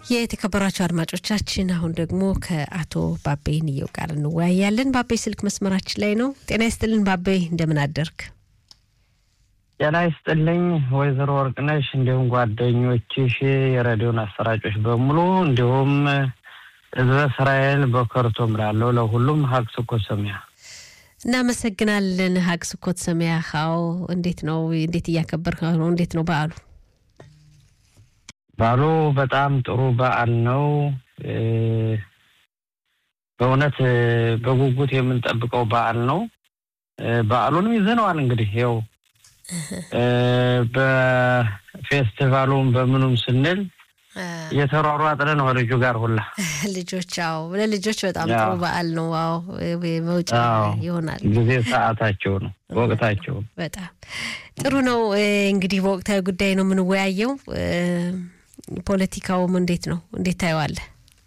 የተከበራቸው አድማጮቻችን አሁን ደግሞ ከአቶ ባቤ ንየው ጋር እንወያያለን። ባቤ ስልክ መስመራችን ላይ ነው። ጤና ይስጥልን ባቤ፣ እንደምን አደርክ? ጤና ይስጥልኝ ወይዘሮ ወርቅነሽ፣ እንዲሁም ጓደኞችሽ፣ የሬዲዮን አሰራጮች በሙሉ እንዲሁም ህዝበ እስራኤል በከርቶም ላለው ለሁሉም ሀቅ ስኮት ሰሚያ እናመሰግናለን። ሀቅ ስኮት ሰሚያ ው እንዴት ነው? እንዴት እያከበርክ ነው? እንዴት ነው በዓሉ? በዓሉ በጣም ጥሩ በዓል ነው። በእውነት በጉጉት የምንጠብቀው በዓል ነው። በዓሉንም ይዘነዋል እንግዲህ ይኸው በፌስቲቫሉም በምኑም ስንል እየተሯሯጥን ነው ልጁ ጋር ሁላ ልጆች ው ለልጆች በጣም ጥሩ በዓል ነው። ዋው መውጫ ይሆናል ጊዜ ሰዓታቸው ነው ወቅታቸው በጣም ጥሩ ነው። እንግዲህ በወቅታዊ ጉዳይ ነው የምንወያየው። ፖለቲካውም እንዴት ነው? እንዴት ታየዋለህ?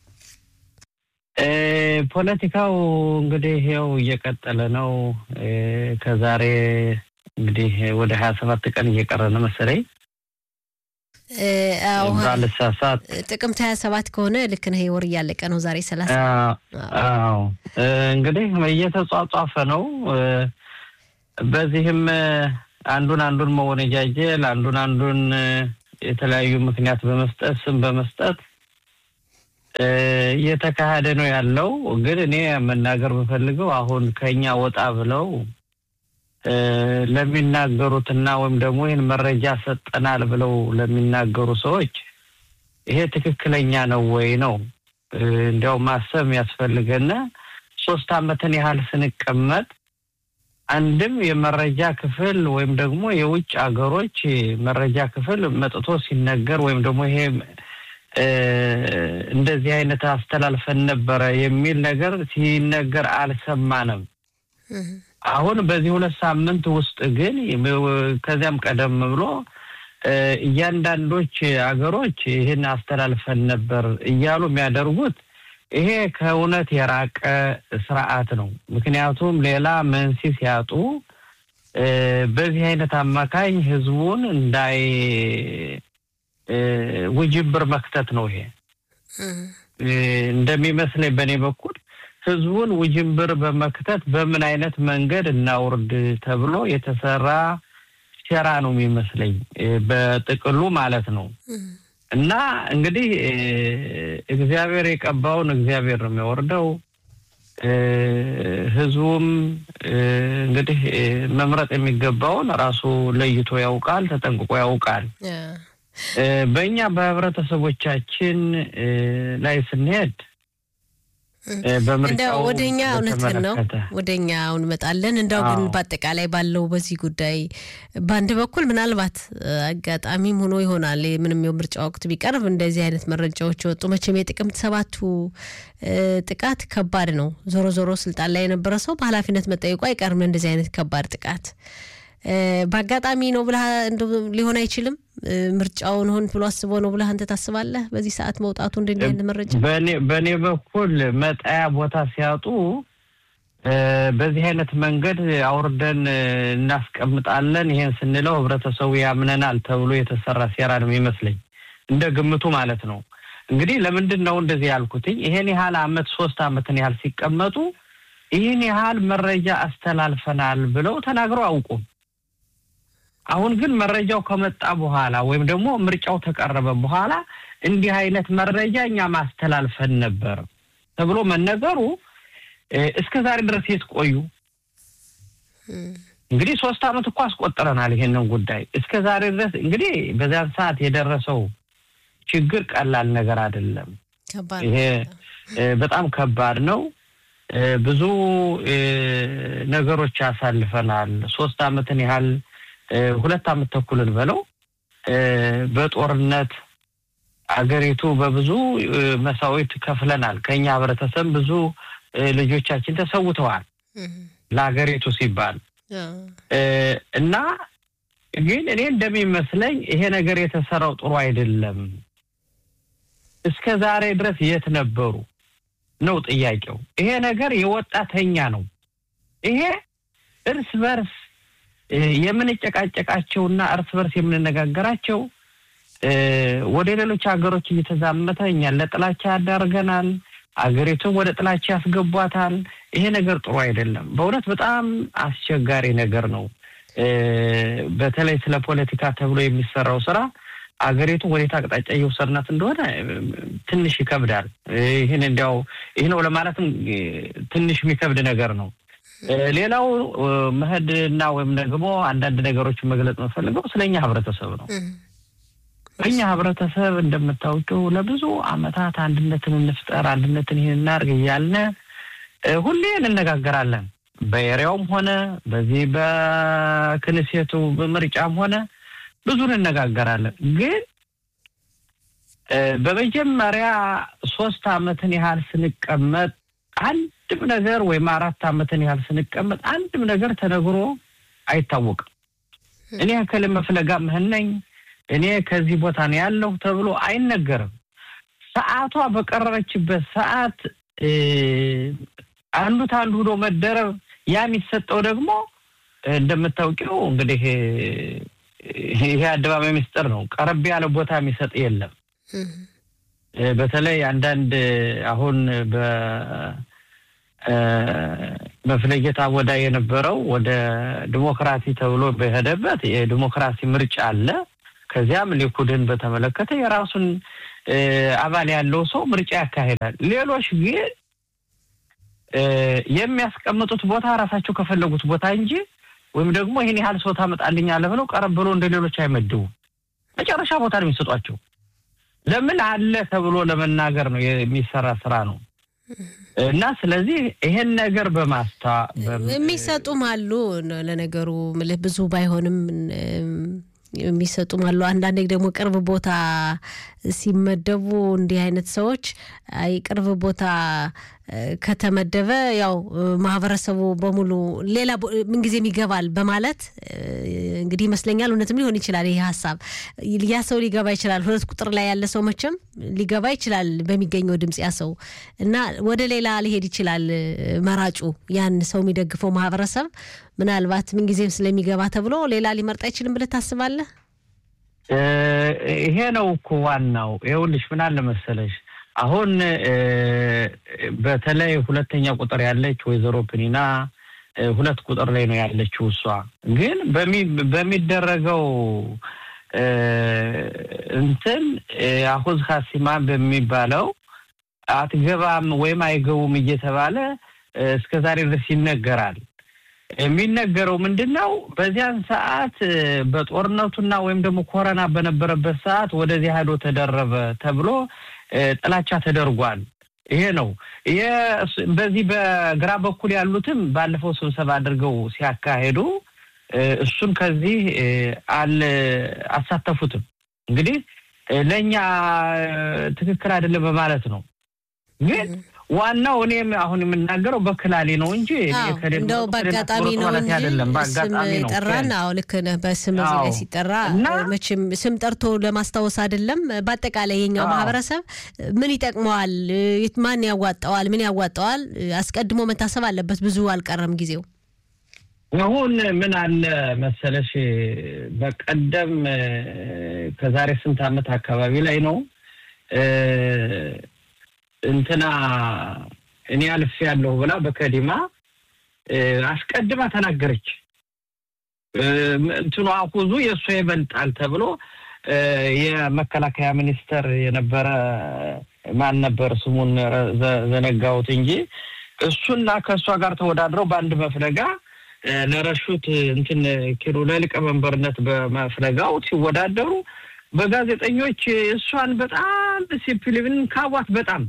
ፖለቲካው እንግዲህ ይኸው እየቀጠለ ነው። ከዛሬ እንግዲህ ወደ ሀያ ሰባት ቀን እየቀረ ነው መሰለኝ ባልሳሳት ጥቅምት ሀያ ሰባት ከሆነ ልክ ነህ። ወር እያለቀ ነው። ዛሬ ሰላሳ አዎ እንግዲህ እየተጧጧፈ ነው። በዚህም አንዱን አንዱን መወነጃጀል አንዱን አንዱን የተለያዩ ምክንያት በመስጠት ስም በመስጠት እየተካሄደ ነው ያለው። ግን እኔ መናገር የምፈልገው አሁን ከኛ ወጣ ብለው ለሚናገሩትና ወይም ደግሞ ይህን መረጃ ሰጠናል ብለው ለሚናገሩ ሰዎች ይሄ ትክክለኛ ነው ወይ ነው እንዲያው ማሰብ ያስፈልገና ሶስት ዓመትን ያህል ስንቀመጥ አንድም የመረጃ ክፍል ወይም ደግሞ የውጭ ሀገሮች መረጃ ክፍል መጥቶ ሲነገር ወይም ደግሞ ይሄ እንደዚህ አይነት አስተላልፈን ነበረ የሚል ነገር ሲነገር አልሰማንም። አሁን በዚህ ሁለት ሳምንት ውስጥ ግን ከዚያም ቀደም ብሎ እያንዳንዶች አገሮች ይህን አስተላልፈን ነበር እያሉ የሚያደርጉት ይሄ ከእውነት የራቀ ስርዓት ነው። ምክንያቱም ሌላ መንሲ ሲያጡ በዚህ አይነት አማካኝ ህዝቡን እንዳይ ውጅብር መክተት ነው። ይሄ እንደሚመስለኝ በእኔ በኩል ህዝቡን ውጅንብር በመክተት በምን አይነት መንገድ እናውርድ ተብሎ የተሰራ ሴራ ነው የሚመስለኝ በጥቅሉ ማለት ነው። እና እንግዲህ እግዚአብሔር የቀባውን እግዚአብሔር ነው የሚያወርደው። ህዝቡም እንግዲህ መምረጥ የሚገባውን ራሱ ለይቶ ያውቃል፣ ተጠንቅቆ ያውቃል። በእኛ በህብረተሰቦቻችን ላይ ስንሄድ እንደው ወደኛ እውነትህን ነው ወደኛ አሁን እንመጣለን። እንደው ግን በአጠቃላይ ባለው በዚህ ጉዳይ በአንድ በኩል ምናልባት አጋጣሚም ሆኖ ይሆናል ምንም የምርጫ ወቅት ቢቀርብ እንደዚህ አይነት መረጃዎች የወጡ መቼም የጥቅምት ሰባቱ ጥቃት ከባድ ነው። ዞሮ ዞሮ ስልጣን ላይ የነበረ ሰው በኃላፊነት መጠየቁ አይቀርም። እንደዚህ አይነት ከባድ ጥቃት በአጋጣሚ ነው ብለህ ሊሆን አይችልም። ምርጫውን ሆን ብሎ አስቦ ነው ብለህ አንተ ታስባለህ? በዚህ ሰዓት መውጣቱ እንደ አይነት መረጃ በእኔ በኩል መጣያ ቦታ ሲያጡ በዚህ አይነት መንገድ አውርደን እናስቀምጣለን፣ ይሄን ስንለው ህብረተሰቡ ያምነናል ተብሎ የተሰራ ሴራ ነው የሚመስለኝ፣ እንደ ግምቱ ማለት ነው። እንግዲህ ለምንድን ነው እንደዚህ ያልኩትኝ? ይሄን ያህል አመት ሶስት አመትን ያህል ሲቀመጡ ይህን ያህል መረጃ አስተላልፈናል ብለው ተናግረው አውቁም። አሁን ግን መረጃው ከመጣ በኋላ ወይም ደግሞ ምርጫው ተቀረበ በኋላ እንዲህ አይነት መረጃ እኛ ማስተላልፈን ነበር ተብሎ መነገሩ እስከ ዛሬ ድረስ የት ቆዩ? እንግዲህ ሶስት አመት እኮ አስቆጥረናል ይሄንን ጉዳይ እስከ ዛሬ ድረስ እንግዲህ በዚያን ሰዓት የደረሰው ችግር ቀላል ነገር አይደለም። ይሄ በጣም ከባድ ነው። ብዙ ነገሮች ያሳልፈናል። ሶስት አመትን ያህል ሁለት አመት ተኩልን በለው በጦርነት አገሪቱ በብዙ መሳዊት ከፍለናል። ከኛ ህብረተሰብ ብዙ ልጆቻችን ተሰውተዋል ለሀገሪቱ ሲባል እና ግን እኔ እንደሚመስለኝ ይሄ ነገር የተሰራው ጥሩ አይደለም። እስከ ዛሬ ድረስ የት ነበሩ ነው ጥያቄው። ይሄ ነገር የወጣተኛ ነው። ይሄ እርስ በርስ የምንጨቃጨቃቸውና እርስ በርስ የምንነጋገራቸው ወደ ሌሎች ሀገሮች እየተዛመተ እኛን ለጥላቻ ያዳርገናል። አገሪቱን ወደ ጥላቻ ያስገቧታል። ይሄ ነገር ጥሩ አይደለም። በእውነት በጣም አስቸጋሪ ነገር ነው። በተለይ ስለ ፖለቲካ ተብሎ የሚሰራው ስራ አገሪቱ ወዴት አቅጣጫ እየወሰድናት እንደሆነ ትንሽ ይከብዳል። ይህን እንዲያው ይህ ነው ለማለትም ትንሽ የሚከብድ ነገር ነው። ሌላው መሄድና ወይም ደግሞ አንዳንድ ነገሮችን መግለጽ የምፈልገው ስለኛ ህብረተሰብ ነው። በእኛ ህብረተሰብ እንደምታውቂው ለብዙ አመታት አንድነትን እንፍጠር፣ አንድነትን ይህን እናድርግ እያልን ሁሌ እንነጋገራለን። በኤሪያውም ሆነ በዚህ በክንሴቱ ምርጫም ሆነ ብዙ እንነጋገራለን። ግን በመጀመሪያ ሶስት አመትን ያህል ስንቀመጥ አንድም ነገር ወይም አራት አመትን ያህል ስንቀመጥ አንድም ነገር ተነግሮ አይታወቅም። እኔ ከልመ ፍለጋ ምህን ነኝ እኔ ከዚህ ቦታ ነው ያለሁ ተብሎ አይነገርም። ሰዓቷ በቀረበችበት ሰዓት አንዱ ታንዱ ሆኖ መደረብ ያ የሚሰጠው ደግሞ እንደምታውቂው እንግዲህ ይሄ አደባባይ ምስጢር ነው። ቀረብ ያለ ቦታ የሚሰጥ የለም። በተለይ አንዳንድ አሁን በፍለጌታ ወዳ የነበረው ወደ ዲሞክራሲ ተብሎ በሄደበት የዲሞክራሲ ምርጫ አለ። ከዚያም ሊኩድን በተመለከተ የራሱን አባል ያለው ሰው ምርጫ ያካሂዳል። ሌሎች ግን የሚያስቀምጡት ቦታ ራሳቸው ከፈለጉት ቦታ እንጂ ወይም ደግሞ ይህን ያህል ሰው ታመጣልኛለህ ብለው ቀረብ ብሎ እንደ ሌሎች አይመድቡም። መጨረሻ ቦታ ነው የሚሰጧቸው። ለምን አለ ተብሎ ለመናገር ነው የሚሰራ ስራ ነው። እና ስለዚህ ይሄን ነገር በማስታ የሚሰጡም አሉ። ለነገሩ ምልህ ብዙ ባይሆንም የሚሰጡም አሉ። አንዳንዴ ደግሞ ቅርብ ቦታ ሲመደቡ እንዲህ አይነት ሰዎች አይ ቅርብ ቦታ ከተመደበ ያው ማህበረሰቡ በሙሉ ሌላ ምንጊዜም ይገባል በማለት እንግዲህ ይመስለኛል። እውነትም ሊሆን ይችላል ይህ ሀሳብ ያ ሰው ሊገባ ይችላል። ሁለት ቁጥር ላይ ያለ ሰው መቼም ሊገባ ይችላል በሚገኘው ድምፅ ያ ሰው እና ወደ ሌላ ሊሄድ ይችላል። መራጩ ያን ሰው የሚደግፈው ማህበረሰብ ምናልባት ምንጊዜም ስለሚገባ ተብሎ ሌላ ሊመርጥ አይችልም ብለህ ታስባለህ? ይሄ ነው እኮ ዋናው። ይኸውልሽ ምን አለ መሰለሽ አሁን በተለይ ሁለተኛ ቁጥር ያለች ወይዘሮ ፕኒና ሁለት ቁጥር ላይ ነው ያለችው። እሷ ግን በሚደረገው እንትን አሁዝ ሀሲማ በሚባለው አትገባም ወይም አይገቡም እየተባለ እስከ ዛሬ ድረስ ይነገራል። የሚነገረው ምንድን ነው? በዚያን ሰዓት በጦርነቱና ወይም ደግሞ ኮረና በነበረበት ሰዓት ወደዚህ ሄዶ ተደረበ ተብሎ ጥላቻ ተደርጓል። ይሄ ነው። ይሄ በዚህ በግራ በኩል ያሉትም ባለፈው ስብሰባ አድርገው ሲያካሄዱ እሱን ከዚህ አል አሳተፉትም። እንግዲህ ለእኛ ትክክል አይደለም በማለት ነው ግን ዋናው እኔም አሁን የምናገረው በክላሌ ነው እንጂ እንደው በአጋጣሚ ነው እንጂ ስም ጠራን። አዎ ልክ ነህ። በስም እዚህ ላይ ሲጠራ መቼም ስም ጠርቶ ለማስታወስ አይደለም። በአጠቃላይ የኛው ማህበረሰብ ምን ይጠቅመዋል፣ ማን ያዋጣዋል፣ ምን ያዋጣዋል አስቀድሞ መታሰብ አለበት። ብዙ አልቀረም ጊዜው። አሁን ምን አለ መሰለሽ፣ በቀደም ከዛሬ ስንት ዓመት አካባቢ ላይ ነው እንትና እኔ አልፌ ያለሁ ብላ በከዲማ አስቀድማ ተናገረች። እንትኑ አኩዙ የእሷ ይበልጣል ተብሎ የመከላከያ ሚኒስተር የነበረ ማን ነበር ስሙን ዘነጋሁት እንጂ እሱና ከእሷ ጋር ተወዳድረው በአንድ መፍለጋ ለረሹት እንትን ኪሎ ለሊቀመንበርነት በመፍለጋው ሲወዳደሩ በጋዜጠኞች እሷን በጣም ዲሲፕሊን ካቧት በጣም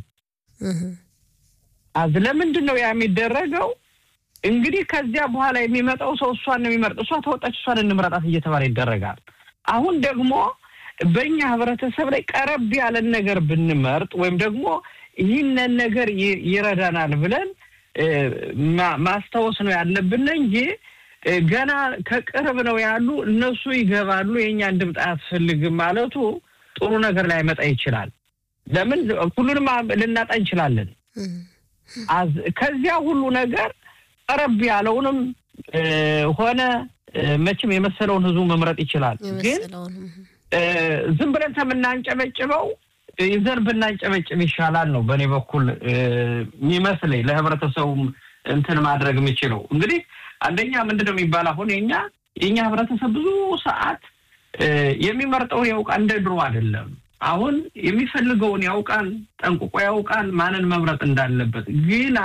አዝ ለምንድን ነው ያ የሚደረገው? እንግዲህ ከዚያ በኋላ የሚመጣው ሰው እሷን ነው የሚመርጥ። እሷ ተወጣች፣ እሷን እንምረጣት እየተባለ ይደረጋል። አሁን ደግሞ በእኛ ህብረተሰብ ላይ ቀረብ ያለን ነገር ብንመርጥ ወይም ደግሞ ይህንን ነገር ይረዳናል ብለን ማስታወስ ነው ያለብን እንጂ ገና ከቅርብ ነው ያሉ እነሱ ይገባሉ፣ የእኛን ድምፅ አያስፈልግም ማለቱ ጥሩ ነገር ላይመጣ ይችላል። ለምን ሁሉንም ልናጣ እንችላለን። ከዚያ ሁሉ ነገር ቀረብ ያለውንም ሆነ መቼም የመሰለውን ህዝቡ መምረጥ ይችላል። ግን ዝም ብለን ከምናንጨበጭበው ይዘን ብናንጨበጭብ ይሻላል ነው በእኔ በኩል የሚመስለኝ። ለህብረተሰቡም እንትን ማድረግ የምችለው እንግዲህ አንደኛ ምንድን ነው የሚባል አሁን የኛ የኛ ህብረተሰብ ብዙ ሰዓት የሚመርጠውን ያውቃል። እንደ ድሮ አይደለም። አሁን የሚፈልገውን ያውቃል፣ ጠንቅቆ ያውቃል ማንን መምረጥ እንዳለበት። ግና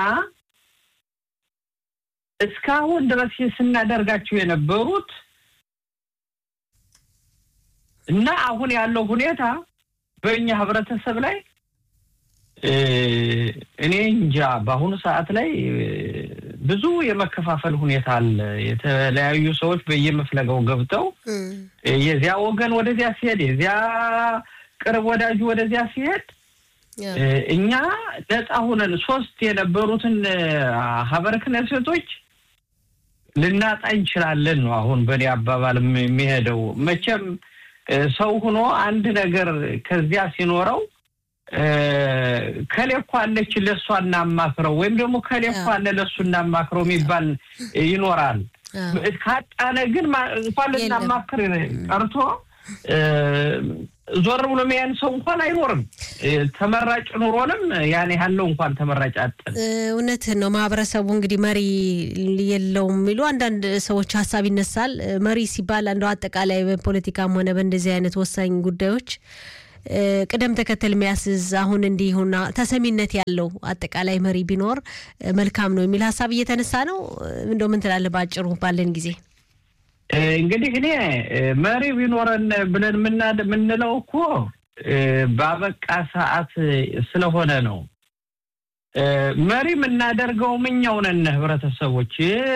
እስካሁን ድረስ ስናደርጋቸው የነበሩት እና አሁን ያለው ሁኔታ በእኛ ህብረተሰብ ላይ እኔ እንጃ በአሁኑ ሰዓት ላይ ብዙ የመከፋፈል ሁኔታ አለ። የተለያዩ ሰዎች በየመፍለጋው ገብተው የዚያ ወገን ወደዚያ ሲሄድ፣ የዚያ ቅርብ ወዳጁ ወደዚያ ሲሄድ እኛ ነፃ ሁነን ሶስት የነበሩትን ሀበረ ክህነቶች ልናጣ እንችላለን ነው አሁን በእኔ አባባል የሚሄደው መቼም ሰው ሆኖ አንድ ነገር ከዚያ ሲኖረው ከሌ እኮ አለች ለእሷ እናማክረው ወይም ደግሞ ከሌ እኮ አለ ለእሱ እናማክረው የሚባል ይኖራል። ካጣነ ግን እንኳን ልናማክር ቀርቶ ዞር ብሎ የሚያን ሰው እንኳን አይኖርም። ተመራጭ ኑሮንም ያን ያለው እንኳን ተመራጭ አጠን። እውነትህን ነው። ማህበረሰቡ እንግዲህ መሪ የለውም የሚሉ አንዳንድ ሰዎች ሀሳብ ይነሳል። መሪ ሲባል እንደው አጠቃላይ በፖለቲካም ሆነ በእንደዚህ አይነት ወሳኝ ጉዳዮች ቅደም ተከተል የሚያስዝ አሁን እንዲሁና ተሰሚነት ያለው አጠቃላይ መሪ ቢኖር መልካም ነው የሚል ሀሳብ እየተነሳ ነው። እንደው ምን ትላለህ? በአጭሩ ባለን ጊዜ እንግዲህ እኔ መሪ ቢኖረን ብለን የምንለው እኮ በአበቃ ሰዓት ስለሆነ ነው። መሪ የምናደርገው እኛው ነን፣ ህብረተሰቦች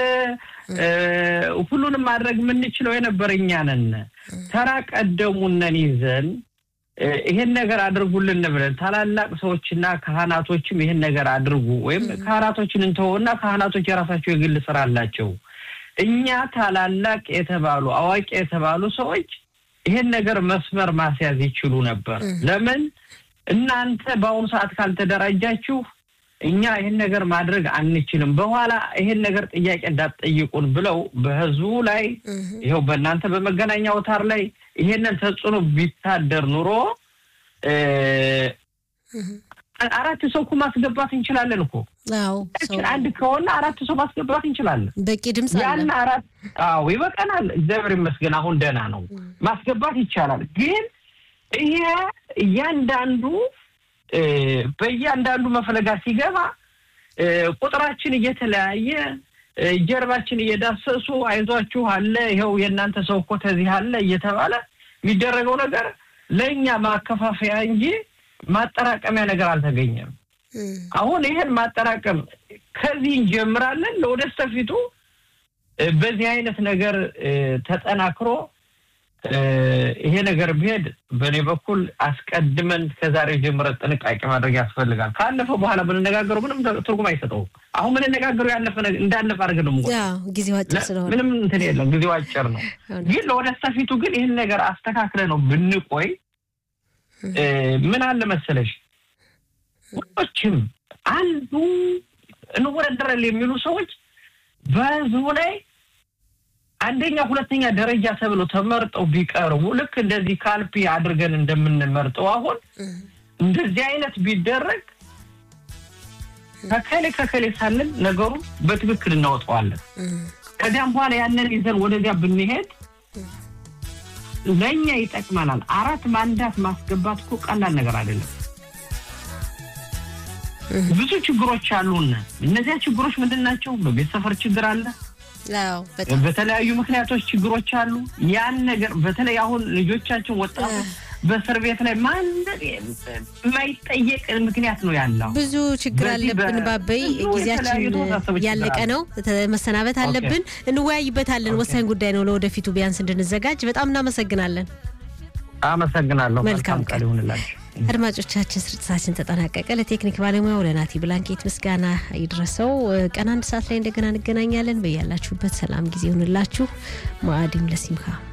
ሁሉንም ማድረግ የምንችለው የነበር እኛ ነን። ተራ ቀደሙነን ይዘን ይሄን ነገር አድርጉልን ብለን ታላላቅ ሰዎችና ካህናቶችም ይሄን ነገር አድርጉ ወይም ካህናቶችን እንተውና ካህናቶች የራሳቸው የግል ስራ አላቸው። እኛ ታላላቅ የተባሉ አዋቂ የተባሉ ሰዎች ይሄን ነገር መስመር ማስያዝ ይችሉ ነበር። ለምን እናንተ በአሁኑ ሰዓት ካልተደራጃችሁ እኛ ይህን ነገር ማድረግ አንችልም፣ በኋላ ይሄን ነገር ጥያቄ እንዳትጠይቁን ብለው በህዝቡ ላይ ይኸው በእናንተ በመገናኛ አውታር ላይ ይሄንን ተጽዕኖ ቢታደር ኑሮ አራት ሰው እኮ ማስገባት እንችላለን እኮ አንድ ከሆነ አራት ሰው ማስገባት እንችላለን። በቂ ድምፅ ያን አራት አዎ ይበቃናል። እግዚአብሔር ይመስገን አሁን ደህና ነው፣ ማስገባት ይቻላል። ግን ይሄ እያንዳንዱ በእያንዳንዱ መፈለጋ ሲገባ ቁጥራችን እየተለያየ ጀርባችን እየዳሰሱ አይዟችሁ አለ ይኸው የእናንተ ሰው እኮ ተዚህ አለ እየተባለ የሚደረገው ነገር ለእኛ ማከፋፈያ እንጂ ማጠራቀሚያ ነገር አልተገኘም። አሁን ይሄን ማጠራቀም ከዚህ እንጀምራለን። ለወደፊት ፊቱ በዚህ አይነት ነገር ተጠናክሮ ይሄ ነገር ቢሄድ በእኔ በኩል አስቀድመን ከዛሬ ጀምረን ጥንቃቄ ማድረግ ያስፈልጋል። ካለፈ በኋላ ብንነጋገሩ ምንም ትርጉም አይሰጠውም። አሁን ምንነጋገሩ ያለፈ እንዳለፈ አድርገን ነው ጊዜው አጭር ስለሆነ ምንም እንትን የለም። ጊዜው አጭር ነው። ግን ለወደፊት ፊቱ ግን ይህን ነገር አስተካክለ ነው ብንቆይ ምን አለ መሰለሽ ሁሎችም አንዱ እንወዳደራለን የሚሉ ሰዎች በህዝቡ ላይ አንደኛ ሁለተኛ ደረጃ ተብለው ተመርጠው ቢቀርቡ ልክ እንደዚህ ካልፒ አድርገን እንደምንመርጠው አሁን እንደዚህ አይነት ቢደረግ ከከሌ ከከሌ ሳንል ነገሩን በትክክል እናወጣዋለን። ከዚያም በኋላ ያንን ይዘን ወደዚያ ብንሄድ ለእኛ ይጠቅመናል። አራት ማንዳት ማስገባት እኮ ቀላል ነገር አይደለም። ብዙ ችግሮች አሉን። እነዚያ ችግሮች ምንድን ናቸው? በቤት ሰፈር ችግር አለ። በተለያዩ ምክንያቶች ችግሮች አሉ። ያን ነገር በተለይ አሁን ልጆቻችን ወጣቶች በእስር ቤት ላይ ማንም የማይጠየቅ ምክንያት ነው ያለው። ብዙ ችግር አለብን። ባበይ ጊዜያችን ያለቀ ነው፣ መሰናበት አለብን። እንወያይበታለን። ወሳኝ ጉዳይ ነው። ለወደፊቱ ቢያንስ እንድንዘጋጅ በጣም እናመሰግናለን። አመሰግናለሁ። መልካም ቀን ይሁንላችሁ። አድማጮቻችን ስርጭታችን ተጠናቀቀ። ለቴክኒክ ባለሙያው ለናቲ ብላንኬት ምስጋና ይድረሰው። ቀን አንድ ሰዓት ላይ እንደገና እንገናኛለን። በያላችሁበት ሰላም ጊዜ ይሁንላችሁ። ማዕዲም ለሲምካ